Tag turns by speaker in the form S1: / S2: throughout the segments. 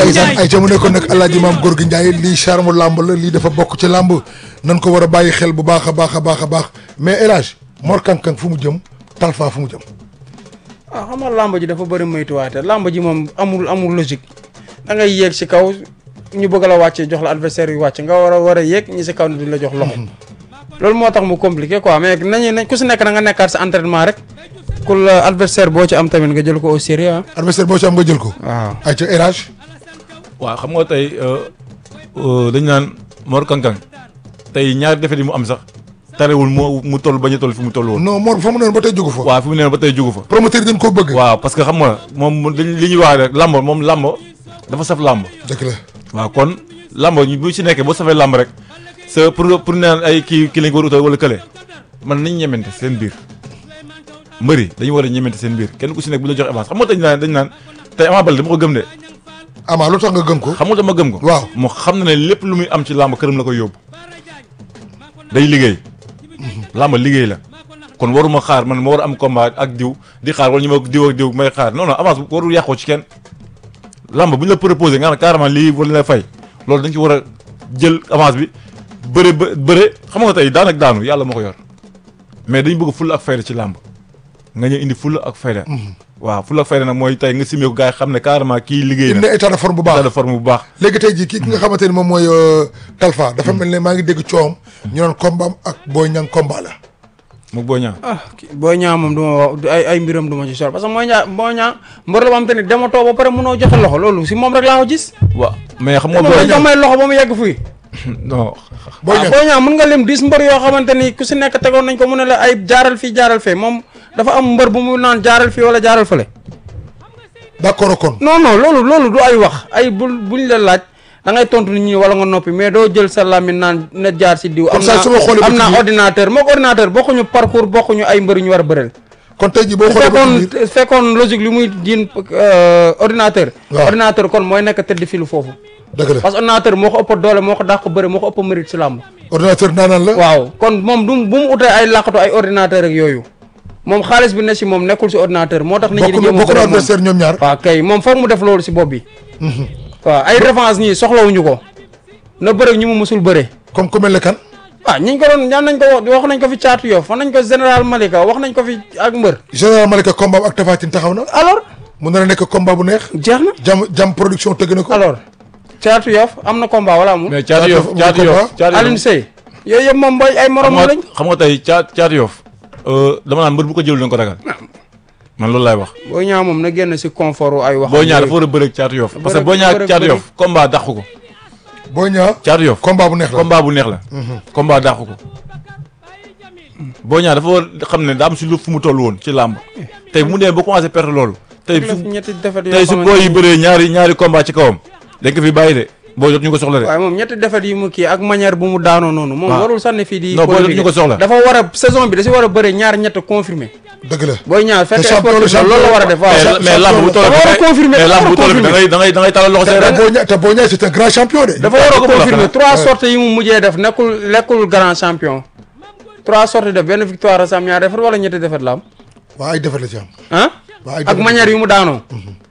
S1: ndeysaan ay ca mu nekkoon nag alaaji maam góor gi Ndiaye lii charme làmb la lii dafa bokk ci làmb nan ko war a bàyyi xel bu baax a baax a baax a baax mais El Hadj Mor Kang Kang fu mu jëm Talfa fu mu jëm
S2: ah xam nga làmb ji dafa bëri moytuwaate làmb ji moom amul amul logique da ngay yéeg si kaw ñu bëgg la wàccee jox la adversaire yu wàcc nga war a war a yéeg ñi si kaw ne duñ la jox loxo loolu moo tax mu compliqué quoi mais nañu nañ ku si nekk na nga nekkaat sa entraînement rek ku la adversaire boo ci am tamit nga jël ko au sérieux ah
S1: adversaire boo ci am nga jël ko
S2: waaw
S1: ay ca El Hadj
S3: waaw xam nga tey dañu naan Mor Kang Kang tey ñaari defet yi mu am sax tarewul mu mu toll bañ a toll fi mu toll woon.
S1: non Mor fa mu noonu ba tey jógu fa
S3: waaw fi mu ne ba tey jugu fa.
S1: promoteur yi dañ koo bëgg
S3: waaw parce que xam nga moom li li ñuy wax rek lamb moom lamb dafa saf lamb.
S1: dëgg la
S3: waaw kon lamb ñu bu si nekkee boo safee lamb rek sa pour pour naan ay kii kii lañ ko war a utal wala kële man nañ ñemente seen biir mbëri dañu war a ñemente seen biir kenn ku si nekk bu la jox avance xam nga dañ naan dañ naan tey Ama Baldé dama ko gëm de
S1: Ama lu tax nga gëm ko
S3: xam nga dama gëm ko
S1: waaw
S3: moo xam na ne lépp lu muy am ci làmb këram la koy yóbbu day liggéey làmb liggéey la kon waruma xaar man ma war a am combat ak diw di xaar wala ñu ma diw ak diw may xaar non non avance warul yàqoo ci kenn làmb bu ñu la proposé nga xam ne carrément lii wala la fay loolu dañ ci war a jël avance bi bëre ba bëre xam nga tey daan ak daanu yàlla moo ko yor mais dañu bëgg fulla ak fayda ci làmb nga ñëw indi fulla ak fayda waaw fulla ak fayda nag mooy tey nga simee ko gars yi xam ne carrément kii liggéey
S1: indi
S3: na
S1: na état de forme bu
S3: état
S1: baax
S3: de forme bu baax
S1: léegi tey jii kii ki nga xamante ni moom mooy Talfa dafa mel ne maa ngi dégg coowam ñu naan combat am ak Boy Niang combat la
S3: mu boo ñaa
S2: ah boo ñaa moom du ma wax du- ay ay mbiram du ma ci sor parce que mooy ñaa boo ñaa mbër la ba am te ni dematoo ba pare mënoo joxe loxo loolu si moom rek laa ko gis
S3: waaw mais xam nga
S2: moom dañ ko may loxo ba mu yegg fii
S3: non
S1: Boy
S2: ah
S1: Niang
S2: boo ñaa mën nga lim dix mbër yoo xamante ni ku si nekk tegoon nañ ko mu ne la ay jaaral fii jaaral fee moom dafa am mbër bu mu naan jaaral fii wala jaaral fële
S1: d'accord kon
S2: non non loolu loolu du ay wax ay bu buñ la laaj da ngay tontu nit ñi wala nga noppi mais doo jël sa làmmiñ naan na jaar si diw. am
S1: Comme ça,
S2: naa
S1: su ma xoolee
S2: am
S1: ba ci
S2: naa
S1: biir-
S2: ordinateur moog ordinateur bokkuñu parcours bokkuñu ay mbër yu ñu war a bëreel.
S1: kon tey jii boo
S2: bu
S1: xoolee ba ci
S2: fekkoon
S1: biir
S2: fekkoon logique li muy jiin euh, ordinateur.
S1: Waaw.
S2: ordinateur kon mooy nekk tëdd filu foofu.
S1: dëgg la
S2: parce que ordinateur moo ko ëpp doole moo ko dàq bëre moo ko ëpp mérite si làmb.
S1: ordinateur naanaan la
S2: waaw kon moom du bu mu utee ay làqatu ay ordinateur ak yooyu moom xaalis bi ne si moom nekkul si ordinateur moo tax. nit ñi di
S1: bokk
S2: jéem a
S1: bokk na
S2: bëre moom.
S1: adversaire ñoom ñaar
S2: waaw kay moom foog mu def loolu si bopp bi. waaw ay revanche nii soxlawuñu ko. na bëre ñu mu mësul bëre.
S1: comme ku mel ne kan
S2: ah ñi ñu ko doon ñaan nañ ko wax wax nañ ko fi caatu yof wax nañ ko général Malika wax nañ ko fi ak mbër.
S1: général Malika combat ak Tapha Tine taxaw na
S2: alors
S1: mun na nekk combat bu neex
S2: jeex na.
S1: jam jam production tëgg na ko
S2: alors caatu yof am na combat wala amul.
S3: mais caatu yof
S1: Caatu
S3: caatu
S1: Yoff
S3: yof caatu
S2: Alioune
S3: yof
S2: Seye. yooyu yëpp moom mooy ay
S3: xam
S2: moromam
S3: nga
S2: lañ.
S3: xam nga tey caat caatu yof dama naan mbër bu ko jël dañ ko ragal man loolu laay wax
S2: boo ñaa moom na génn si confort wu ay wax.
S3: boo ñaar dafa war a bëre ak caatu yof parce que boo ñaar
S2: bëre-
S3: caatu
S2: bëre-
S3: yof combat dàqu ko
S1: boo ñaa
S3: caatu yof
S1: combat bu neex la
S3: combat bu neex la combat dàqu ko boo ñaar dafa war xam ne daa am si lu fu mu toll woon ci làmb tey bu mu demee ba commencé perte loolu tey su
S2: ñetti defet yoo
S3: tey su
S2: xamante
S3: boo yi
S2: ni-
S3: bëree ñaari ñaari combat ci kawam dañ ko fi bàyyi de boo jot ñu ko soxla de
S2: waaye moom ñetti defet yi mu kii ak manière bu mu daanoo noonu. moom
S3: waaw.
S2: warul sànni fii di.
S3: Non, boo
S2: polémique.
S3: ñu ko soxla.
S2: dafa war a saison bi da si war a bëre ñaar ñett confirmé.
S1: dëgg la
S2: booy ñaar fekk
S1: Te champion la,
S2: sportif la loolu la war a def waaw.
S3: mais
S1: champion-
S3: mais làmb bu toll
S2: dafa war a confirmer,
S3: mais
S2: dafa
S3: làmb
S2: war
S3: bu
S2: a
S3: toll bi da ngay da ngay da ngay talal loxo say
S1: te
S3: rek
S1: boo ñaa te boo ñaa c'est un grand champion de
S2: dafa war a
S3: ko mën a
S2: confirmer
S3: xanaa.
S2: trois sorties yi mu mujjee def nekkul lekkul grand champion trois sorties def benn victoire a sam ñaar defet wala ñetti defet la am
S1: waa ay defet la ci am
S2: ah
S1: waa ay
S2: ak
S1: defet
S2: manière yu mu daanoo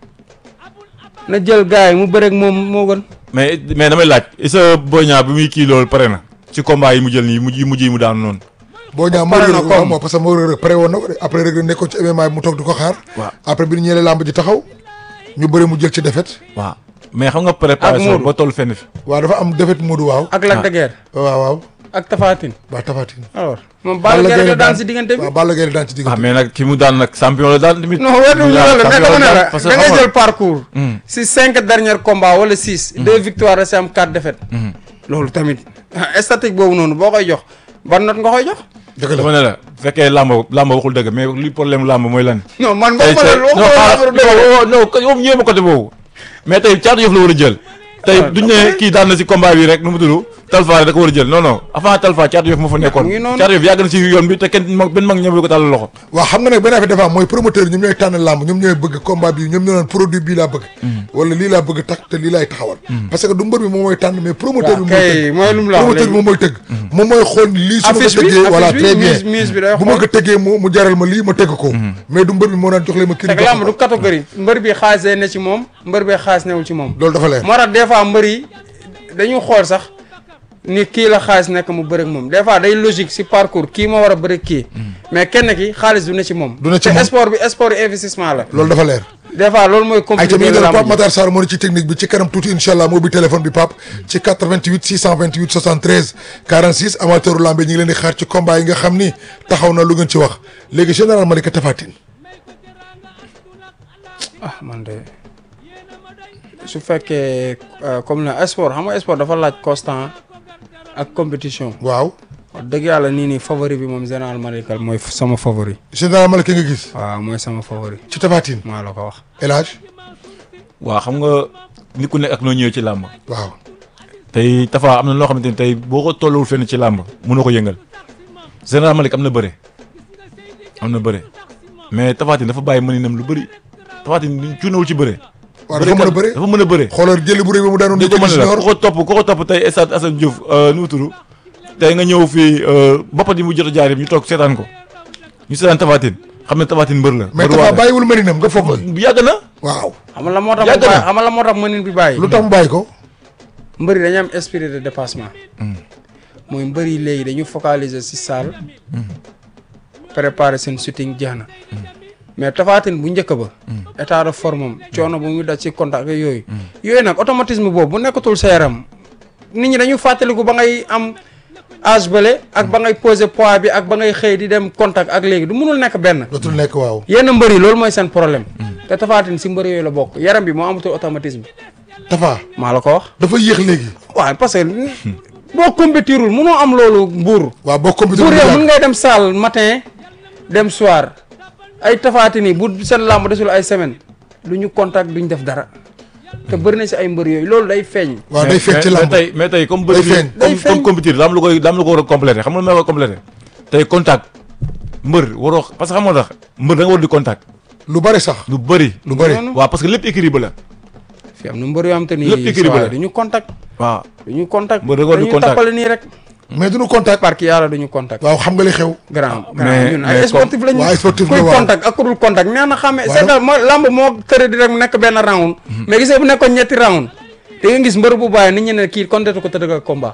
S2: na jël gars yi mu bëreeg moom moo gën
S3: mais mais damay laaj isa boña bi muy kii loolu pare na ci combat yi mu jël nii mujj yi mujj yi mu daanu noonu
S1: boo ñaa moo
S2: pare na
S1: rëg
S2: comme.
S1: waaw moo parce que moo rëg pare woon na ko de après rëg nekkoon ci MMA bi mu toog di ko xaar
S3: waaw
S1: après bi ñu ñëwee làmb ji taxaw ñu bëri mu jël ci defet
S3: waaw mais xam nga préparation
S2: Modou.
S3: ba toll fenn fi
S1: waaw dafa am defet Modou waaw
S2: ak Lac de Guiers
S1: waaw waaw
S2: ak Tapha Tine
S1: waa Tapha Tine
S2: alors moom Balla Gaye la daan si diggante bi
S1: waaw Balla Gaye la daan ci
S3: ah
S1: diggante
S3: mais nag ki mu daan nag champion la daan tamit
S2: non wetu ñu la mais dama ne la
S3: parce que
S2: da ngay
S3: xam nga-
S2: jël parcours si cinq derniers combats wala six deux victoires rek am quatre défaites loolu tamit ah, statique boobu noonu boo koy jox ban note nga koy jox
S1: dëgg la
S3: dama ne la bu fekkee làmb làmb waxul dëgg mais li problème làmb mooy lan
S2: non man
S3: tey
S2: boo
S3: tey
S2: ma
S3: non
S2: la
S3: xaaral non non non yow ñëwee ma côté boobu mais tey caatu yëf la war a jël tey
S2: Ah,
S3: duñ ne kii daan na si combat bi rek nu mu tudd Talfa da ko war a jël non non avant Talfa Caatu Yoff moo fa nekkoon
S2: mu ngi noonu.
S3: Caatu Yoff yàgg na ci yoon bi te kenn mag benn mag ñëwul ko tàllal loxo
S1: waaw xam nga nag benn affaire dafa am mooy promoteur ñoom ñooy tànn làmb ñoom ñooy bëgg combat bi ñoom ñoo naan produit bii laa bëgg wala lii laa bëgg tax te lii laay taxawal parce que du mbër bi moom mooy tànn mais promoteur bi
S2: waaw
S1: mooy
S2: kay
S1: tëgg
S2: mooy lu mu la wax
S1: promoteur bi
S2: léegi.
S1: moom mooy tëgg moom mooy xool lii su ma ko
S2: Affiche bi,
S1: tëggee voilà
S2: affiche bi,
S1: très bien
S2: mise- mise bi day
S1: bu ma
S2: xool.
S1: ko tëggee mu mu jaral ma lii ma tëgg ko mais du mbër bi moo naan jox leen ma kii
S2: fekk lamb du catégorie mbër bi xaalis day ne ci moom mbër bi xaalis newul ci moom
S1: loolu dafa leer
S2: moo tax des fois mbër yi dañu xool sax ni kii la xaalis nekk mu bëre ak moom des fois day logique si parcours kii ma war a bëre ak kii mais kenn ki xaalis du ne ci moom
S1: Du ne ci
S2: te
S1: moom.
S2: sport bi sport investissement la
S1: loolu dafa leer
S2: des fois loolu mooy
S1: ay
S2: compliqué
S1: tamit
S2: lamb
S1: Pape
S2: ji.
S1: Matar Sarr moo ne ci technique bi ci kanam tuuti incha allah moo bi téléphone bi Pape ci 88 628 73 46 amateuru lambe ñi ngi leen di xaar ci combat yi nga xam ni taxaw na lu ngeen ci wax léegi général Malika Tapha Tine
S2: ah man de su fekkee euh, comme na sport xam nga sport dafa laaj constant ak compétition
S1: waaw
S2: wax dëgg yàlla nii nii favori bi moom général Malika mooy f- sama favori
S1: général Malika nga gis
S2: waaw mooy sama favori
S1: ci Tapha Tine
S2: maa la ko wax
S1: El Hadj
S3: waaw xam nga nit ku nekk ak noo ñëwee ci làmb
S1: waaw
S3: tey Tafa am na loo xamante ni tey boo ko tolluwul fenn ci làmb mënoo ko yëngal général Malick am na bëre am na bëre mais Tapha Tine dafa bàyyi mëninam lu bëri Tapha Tine cuunawul ci bëre.
S1: waaw dafa mën a bëre
S3: dafa mën a bëre.
S1: xoolal jëli bu rëy ba mu daanoon
S3: dégg
S1: di
S3: nga
S1: ko
S3: mën la
S1: junior
S3: ku ko topp ku ko topp tey stade Assane Diouf nu mu tudd tey nga ñëw fii boppat yi mu jot a jaar yëpp ñu toog seetaan ko ñu seetaan Tapha Tine xam ne Tapha Tine mbër la.
S1: mais
S3: mbër
S1: Tapha
S3: waa la.
S1: bàyyiwul mëninam nga foog la
S3: yàgg na.
S1: waaw
S2: xam nga la moo tax
S3: Yàgg
S2: mu
S3: na.
S2: bàyyi xam nga la moo tax mënin bi bàyyi
S1: lu tax mu bàyyi ko
S2: mbëri dañu am esprit de dépassement mooy mbëri léegi dañu focaliser si salle préparer seen shooting jeex na mais Tapha Tine bu njëkk ba état de forme am coono bu muy daj ci contact ak yooyu yooyu nag automatisme boobu bu nekkatul sa yaram nit ñi dañu fàttaliku ba ngay am âge bële ak ba ngay poser poids bi ak ba ngay xëy di dem contact ak léegi du mënul nekk benn
S1: dootul nekk waaw
S2: yenn mbëri loolu mooy seen problème te Tapha Tine si mbëri yooyu la bokk yaram bi moo amatul automatisme
S1: Tapha
S2: maa la ko wax
S1: dafa yéex léegi
S2: waaw parce que boo compétirul mënoo am loolu mbuur
S1: waaw boo computer
S2: mbuur
S1: bu
S2: yow
S1: yàgg
S2: mën ngay dem salle matin dem soir ay tafaati ni bu seen làmb desul ay semaine du ñu contact duñ def dara te bëri na si ay mbër yooyu loolu day feeñ
S1: waaw day feeñ ci
S3: mais
S1: lamb
S3: tey mais tey comme
S1: Day
S3: bëri
S1: feeñ.
S2: Day
S3: comme
S2: feeñ.
S3: comme compétir daa am lu koy daa am lu ko war a complété xam nga lu ma koy complété tey contact mbër waroo parce que xam nga tax mbër da nga war di contact
S1: lu bari sax
S3: lu bëri
S1: lu bari
S2: noonu.
S3: waaw parce que lépp équilibre la
S2: fi am na mbër yoo xam te ni
S3: Lépp équilibre
S2: saa
S3: la.
S2: du ñu contact
S3: waaw
S2: du ñu contact
S3: Mbër da nga war di
S2: dañuy
S3: contact.
S2: tappale nii rek
S1: mais duñu contact
S2: parce que yàlla du ñu contact
S1: waaw xam nga li xew
S2: grand
S3: mais-
S2: grand ñun ay
S3: mais
S2: sportif lañu
S1: waaw, ay sportif
S2: kuy
S1: la, waaw.
S2: contact ak ku dul contact nee na xamee
S1: Waaw.
S2: c'est que mooy lamb moo tëre di rek nekk benn round mais gisee bu nekkoon ñetti round da nga gis mbër bu bàyyi nit ñi ne kii contact ko tëdd ak combat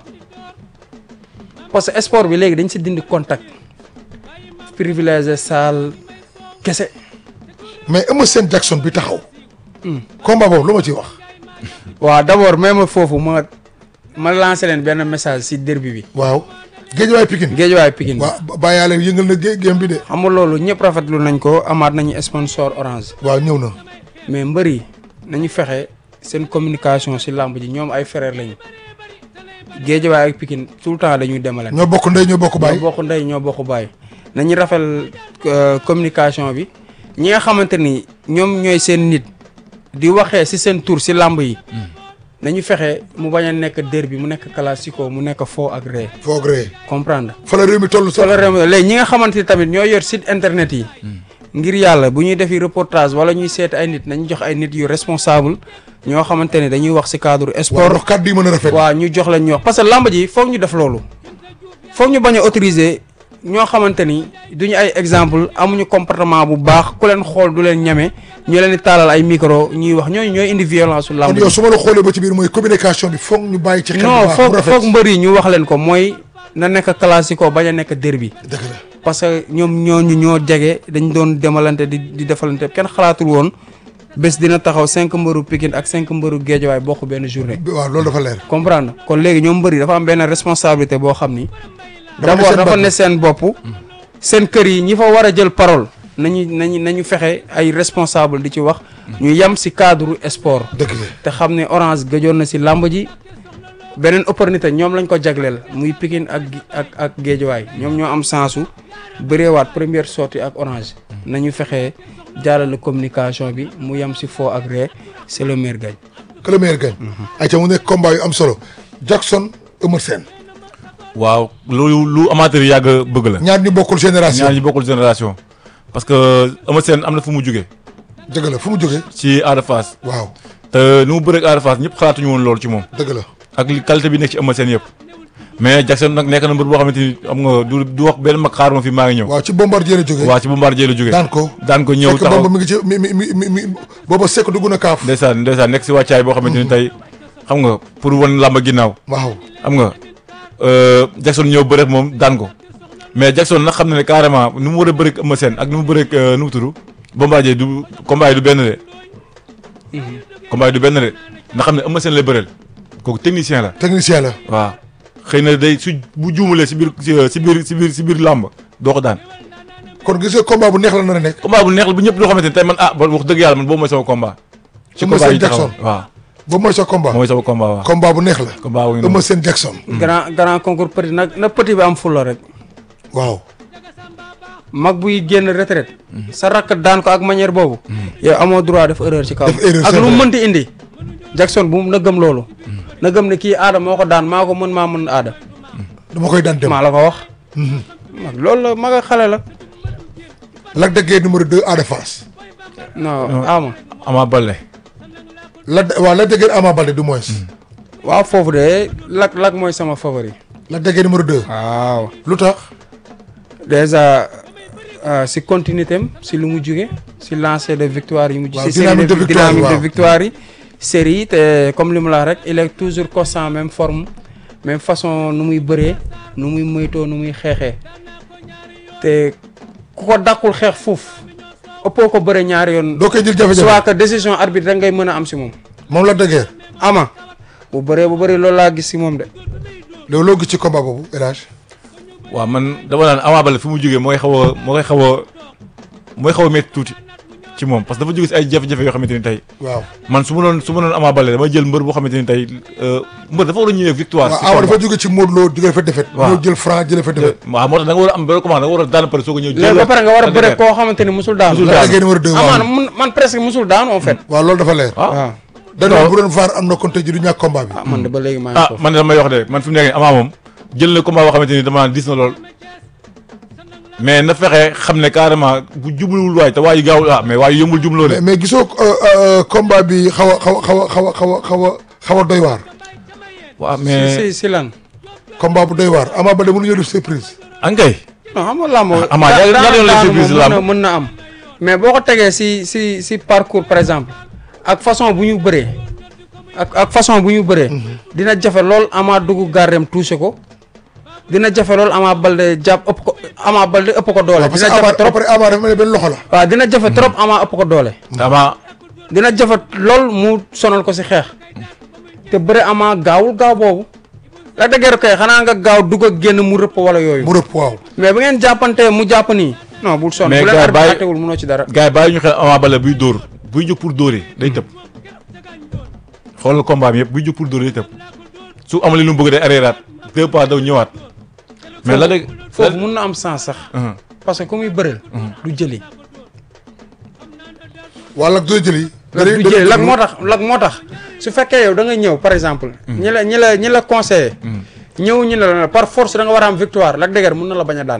S2: parce que sport bi léegi dañ si dindi contact privilégié salle kese
S1: mais Eumeu Sène Jackson bi taxaw combat boobu lu ma ciy wax
S2: waaw d'abord même foofu ma ma lancé leen benn message si derby bi
S1: waaw Géejawaay Pikine
S2: géejuwaay Pikine
S1: waaw bàyyaale yëngal na gé géem bi de
S2: xam nga loolu ñëpp rafetlu nañ ko amaat nañu sponsor orange
S1: waaw ñëw na
S2: mais mbër yi nañu fexe seen communication si làmb ji ñoom ay frère lañu géejawaay ak Pikine tout le temps dañuy demalante
S1: ñoo bokk ndey ñoo bokk baay
S2: ñoo bokk ndey ñoo bokk baay nañu rafet euh, communication bi ñi nga xamante ni ñoom ñooy seen nit di waxee si seen tur si làmb yi nañu fexe mu bañ a nekk derby mu nekk classico mu nekk foo ak ree
S1: foog ree
S2: comprendre
S1: fa la réew mi toll sax
S2: solo réew léegi ñi nga xamante ni tamit ñoo yor site internet yi ngir yàlla bu ñuy defi reportage wala ñuy seet ay nit nañu jox ay nit yu responsable ñoo xamante ne dañuy wax si cadre
S1: waaw
S2: sport
S1: ndox kàddu yi mën a rafet
S2: waaw ñu jox leen ñu wax parce que lamb ji foog ñu def loolu foog ñu bañ a autoriser ñoo xamante ni duñu ay exemple amuñu comportement bu baax ku leen xool du leen ñeme ñu leen di taalal ay micro ñuy wax ñooñu ñooy indi violence su lamb
S1: kon
S2: ji
S1: yow su ma la xoolee ba ci biir mooy communication bi foog ñu bàyyi ci xel bu
S2: non
S1: baax
S2: foog
S1: bu rafet
S2: foog mbër yi ñu wax leen ko mooy na nekk classico bañ a nekk derby
S1: dëgg la
S2: parce que ñoom ñooñu ñoo jege dañ doon demalante di di defalante kenn xalaatul woon bés dina taxaw cinq mbëru Pikine ak cinq mbëru Géejawaay bokk benn journée
S1: bi- waaw loolu dafa leer
S2: comprendre kon léegi ñoom mbëri dafa am benn responsabilité boo xam ni
S1: Dafa ne
S2: d'abord
S1: seen
S2: dafa
S1: bopp.
S2: ne seen bopp seen kër yi ñi fa war a jël parole nañu nañu nañu fexe ay responsable di ci wax ñu yem si cadre sport
S1: dëgg la
S2: te xam ne orange gëjoon na si làmb ji beneen opportunité ñoom lañ ko jagleel muy Pikine ak gi- ak ak Géejawaay ñoom ñoo am sensu bëreewaat première sortie ak orange nañu fexe jaarale communication bi mu yem si foo ak ree c'est le meilleur gagne
S1: que le meilleur gagne ay ca mu nekk combat yu am solo Jackson Eumeu Sène
S3: waaw loolu lu amateur yi yàgg a bëgg la.
S1: ñaar ñu bokkul génération
S3: ñaar ñi bokkul génération. parce que Eumeu Sène am na fu mu jóge
S1: dëgg la fu mu jógee
S3: ci Ada Fass
S1: waaw
S3: te ni mu bëreeg Ada Fass ñëpp xalaatuñu woon loolu ci moom.
S1: dëgg la
S3: ak li qualité bi nekk ci Eumeu Sène yëpp. mais Jackson nag nekk na mbër boo xamante ni am nga du du wax benn mag xaar ma fi maa ngi ñëw.
S1: waaw ci bombardier la jógee
S3: waa ci Bombardier la jóge
S1: daan ko
S3: daan ko ñëw
S1: fekk
S3: taxaw
S1: boobu mi ngi ci mi mi mi mi mi booba sekk dugg na kaaf
S3: ndeysaan ndeysaan nekk si wàccaay boo xamante ni tey xam nga pour wan làmba ginnaaw
S1: waaw
S3: xam nga euh, Jackson ñëw bëreek moom daan ko mais Jackson nag xam na ne carrément ni mu war a bëreek Eumeu Sène ak ni mu bëreek euh, nu mu tudd Bombardier du combat yi du benn de combat yi du benn de nga xam ne Eumeu Sène lay bëreel kooku technicien la
S1: technicien la
S3: waaw xëy na day su bu juumalee si biir si biir si biir si biir làmb doo ko daan
S1: kon gis nga combat bu neex la nar a nekk
S3: combat bu neex la bu ñëpp loo xamante ni tey man ah ba wax dëgg yàlla man boobu mooy sama combat ci
S1: Eumeu
S3: combat
S1: Sène
S3: yi taxaw
S1: Jackson.
S3: waaw
S1: boobu mooy sa combat
S3: mooy sama combat waaw
S1: combat bu neex la
S3: combat wu ñu
S1: Eumeu
S3: noonu
S1: Sène Jackson
S2: grand grand concours petit nag na petit bi am fulla rek
S1: waaw
S2: mag buy génn retraite sa rakk daan ko ak manière boobu yow amoo droit def erreur ci kaw
S1: Def erreur,
S2: ak
S1: c'est
S2: lu mu
S1: vrai.
S2: mënti indi Jackson bu mu na gëm loolu na gëm ne kii aada moo ko daan maa ko mën maa mën aada
S1: dama koy daan dem
S2: maa la ko wax mag loolu la mag a xale la
S1: Lac de Guiers numéro 2 Ada Fass
S2: non ama
S3: Ama Baldé
S1: Lac de waaw Lac de Guiers Ama Baldé du moins
S2: waaw foofu de lak lak mooy sama favori
S1: Lac de Guiers numéro 2
S2: waaw
S1: lu tax
S2: déjà euh, si continuité am si lu mu jóge si lancé de victoire yi mu
S1: Waaw,
S2: si série
S1: dynamique de
S2: de
S1: victoire yi,
S2: dynamique de
S1: waaw.
S2: victoire yi série yi te comme li mu la wax rek il est toujours constant même forme même façon nu muy bëree nu muy moytoo nu muy xeexee te ku ko dàqul xeex foofu ëppoo ko bëre ñaari yoon
S1: doo koy jël jafe-jafe
S2: soit que décision arbitre rek ngay mën a am si moom
S1: moom Lac de Guiers
S2: ama bu bëree bu bëri loolu laa gis si moom de
S1: loolu loo gis ci combat boobu El Hadj
S3: waaw man dama naan Ama Baldé fi mu jógee mooy xaw a mooy xaw a mooy xaw a métti tuuti ci moom parce que dafa jóge si ay jafe-jafe yoo xamante ni tey
S1: waaw
S3: man su ma doon su ma doon Ama Baldé damay jël mbër boo xamante ni tey euh, mbër dafa war a ñëwee victoire.
S1: waaw
S3: si
S1: Ama
S3: combat.
S1: dafa jóge ci Modou Lo jóge fa défaite
S3: Waaw.
S1: ñëw jël franc jële fa défaite
S3: waaw moo tax da nga war a am benn commande da nga war a daan pare soo ko ñëw.
S2: léegi ba pare nga war a bëre
S3: ko
S2: koo xamante ni musul daanu
S3: Musul
S1: Lac de Guiers numéro 2
S2: amaana
S1: waaw
S2: mun man presque musul daanu en fait
S1: waaw loolu dafa leer
S3: ah
S2: waaw
S1: dañoo bu doon vaar am na kon tey ji du ñàkk combat bi
S2: ah man de ba léegi maa ngi
S3: ah
S2: foofu
S3: man de damay wax de man fi mu nekk nii Ama moom jël na combat boo xamante ni dama naan dis na lool mais na fexe xam ne carrément bu jubluwul waay te waayu gaawul ah mais waayu yombul jumloo de.
S1: mais mais gisoo euh, euh, combat bi xaw a xaw a xaw a xaw a xaw a xaw a xaw a doy waar
S3: waaw
S2: si
S3: mais
S2: si si lan
S1: combat bu doy waar Ama Baldé mënu ñëw def surprise
S3: ankay
S2: non xam nga làmb
S3: Ama ñaar- ñaar yoon lay
S2: daanu
S3: surprise
S2: moom mën na
S3: làmb.
S2: mën na am mais boo ko tegee si si si parcours par exemple ak façon bu ñu bëree ak ak façon bu ñu bëree dina jafe lool Ama dugg gardem touché ko dina jafe lool Ama Baldé jàpp ëpp ko Ama Baldé ëpp ko doole
S1: parce
S2: dina
S1: que Ama
S2: jafe trop
S1: après Ama dafa mel ni benn loxo la
S2: waaw dina jafe trop Ama ëpp ko doole
S3: Ama
S2: dina jafe lool mu sonal ko si xeex te bëre Ama gaawul gaaw boobu la dëgër kay xanaa nga gaaw dugg ak génn mu rëpp wala yooyu
S1: mu rëpp waaw
S2: mais bu ngeen jàppante mu jàpp nii non bul sonn
S3: Mais
S2: bu leen
S3: gars,
S2: arbitre
S3: bàyyi-
S2: àttewul mënoo ci dara
S3: gars yi bàyyi ñu xel Ama Baldé buy dóor buy jóg pour dóor yi day tëb xoolal combat bi yëpp buy jóg pour dóor yi day tëb su amalee lu mu bëgg day arréeraat deux pas daw ñëwaat mais la dëgg
S2: foofu mun na am sens sax parce que ku muy bëreel du jëli
S1: wala ak doo jëli
S2: lak du jëli lak moo tax lak moo tax su fekkee yow da nga ñëw par exemple ñi la ñi la ñi la conseillé ñëw ñu ne la par force da nga war a am victoire Lac de Guiers mun na la bañ a daan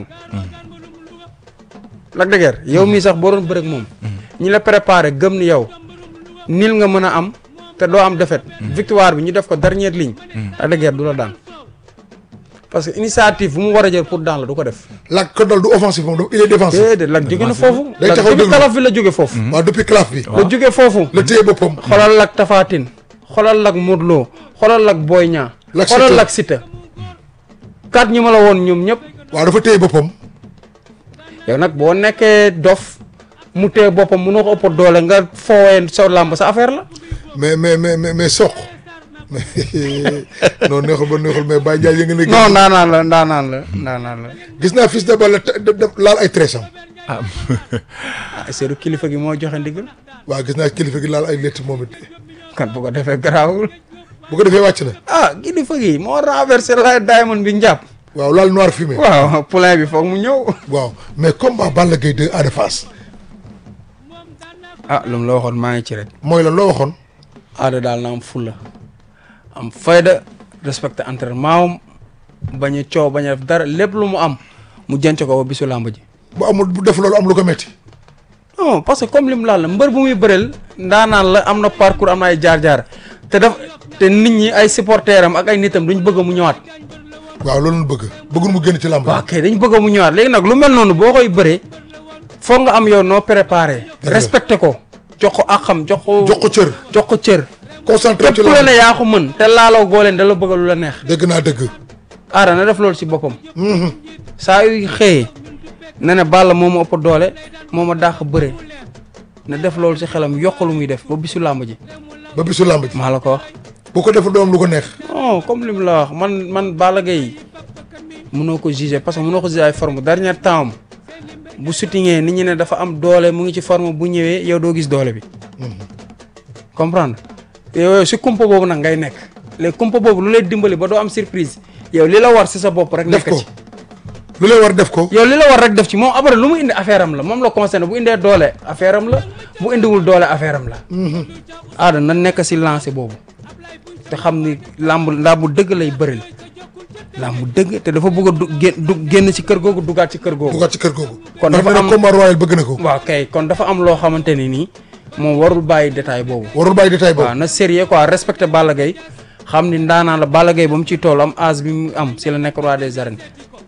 S2: Lac de Guiers yow mii sax boo doon bëreeg moom ñi la préparé gëm ni yow nil nga mën a am te doo am défaite victoire bi ñu def ko dernière ligne Lac de Guiers du la daan parce que initiative bu mu war a jël pour daan la du ko def
S1: Lac ko dal du offensif moom dafa il est défensif
S2: déedéet Lac jóge na foofu
S1: Day
S2: Lac
S1: taxaw
S2: depuis
S1: déglu.
S2: kalaf bi la jóge foofu
S1: waaw depuis classe bi
S2: la jóge foofu
S1: la téye boppam
S2: xoolal Lac Tafatine xoolal Lac Modou Lo xoolal Lac Boy Niang
S1: Lac
S2: xoolal
S1: Siteu.
S2: Lac Siteu kat ñi ma la woon ñoom ñëpp
S1: waaw dafa téye boppam
S2: yow nag boo nekkee dof mu tee boppam mënoo ko ëpp doole nga foowee sa làmb sa affaire la
S1: mais mais mais mais mais soq mais non neexul ba neexul mais Baye Ndiaye yëngu na
S2: non ndaanaan la ndaanaan la ndaanaan la
S1: gis naa fils de Balla te- de- de- laal ay trésam
S3: ah
S2: ah seedu kilifa gi moo joxe ndigal
S1: waaw gis naa kilifa gi laal ay létt moom it
S2: kan bu ko defee garaawul
S1: bu ko defee wàcc na
S2: ah kilifa gi moo renversé la diamond bi njàpp
S1: waaw laal noir fumé
S2: waaw poulain bi foog mu ñëw
S1: waaw mais combat Balla Gaye 2 Ada Fass
S2: ah lu mu la waxoon maa ngi ci rek
S1: mooy lan loo waxoon
S2: aada daal na am fulla am fayda respecté entraînement am bañ a coow bañ a def dara lépp lu mu am mu jënc ko ba bisu làmb ji
S1: bu amul bu def loolu am lu ko metti
S2: non parce que comme lim laal la mbër bu muy bëreel ndaanaan la am na parcours am na ay jaar-jaar te daf te nit ñi ay supporters am ak ay nitam duñ bëgg mu ñëwaat
S1: waaw loolu la bëgg bëggul mu génn ci làmb
S2: waaw kay dañ bëgg mu ñëwaat léegi nag lu mel noonu boo koy bëree foog nga am yow noo préparé
S1: la.
S2: respecté ko jox ko àqam jox ko
S1: jox ko cër
S2: jox ko cër
S1: concentré
S2: képp
S1: ci
S2: ku la
S1: làmb
S2: ne yaa ko mën te laaloo goo leen da la bëgg lu la neex
S1: dégg naa dëgg
S2: aara na def loolu ci boppam
S1: Mhm.
S2: saa yu xëyee na ne Balla moo ma ëpp doole moo ma dàq bëre na def loolu ci xelam yokk lu muy def ba bisu làmb ji
S1: ba bisu làmb ji
S2: maa la ko wax
S1: bu ko deful doom lu ko neex
S2: non comme li mu la wax man man Balla Gaye mënoo ko juger parce que mënoo ko juger ay forme dernier temps am bu sutingee nit ñi ne dafa am doole mu ngi ci forme bu ñëwee yow doo gis doole bi comprendre yow si kumpa boobu nag ngay nekk léegi kumpa boobu lu lay dimbali ba doo am surprise yow li la war si sa bopp rek
S1: def
S2: nekk
S1: ko
S2: ci
S1: lu lay war def ko
S2: yow li la war rek def ci moom après lu mu indi affaire am la moom la concerné bu indee doole affaire am la bu indiwul doole affaire am la aada na nekk si lancé boobu te xam ni làmb làmb dëgg lay bëril làmb dëgg te dafa bëgg a du gén du génn ci kër googu dugaat ci kër googu
S1: dugaat ci kër googu
S2: Kon
S1: ndax
S2: dafa
S1: nee na
S2: am-
S1: combat royal bëgg na ko
S2: waaw kay kon dafa am loo xamante ne nii moom warul bàyyi détail boobu
S1: warul bàyyi détail
S2: waaw
S1: boobu
S2: na sérieux quoi respecté Balla Gaye xam ni ndaanaan la Balla Gaye ba mu ciy toll am âge bi mu am si la nekk roi des arènes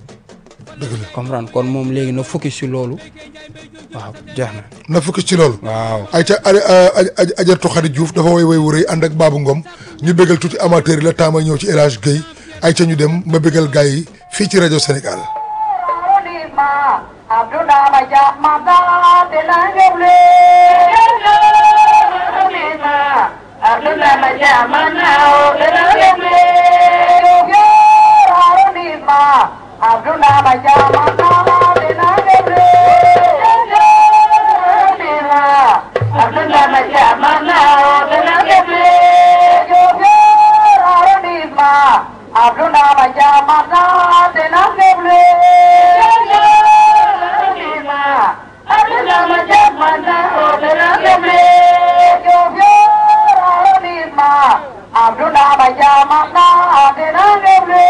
S1: dëgg la
S2: comprendre kon moom léegi na focus si loolu waaw jeex na
S1: na fukki ci loolu
S2: waaw
S1: ay ca ajartu Xadi Diouf dafa woy woy wu rëy ànd ak Babou Ngom ñu bégal tuuti amateur yi la temps may ñëw ci El Hadj Guèye ay ca ñu dem ma bégal gars yi fii ci rajo Sénégal
S4: Abdullah Bajamana, Abdullah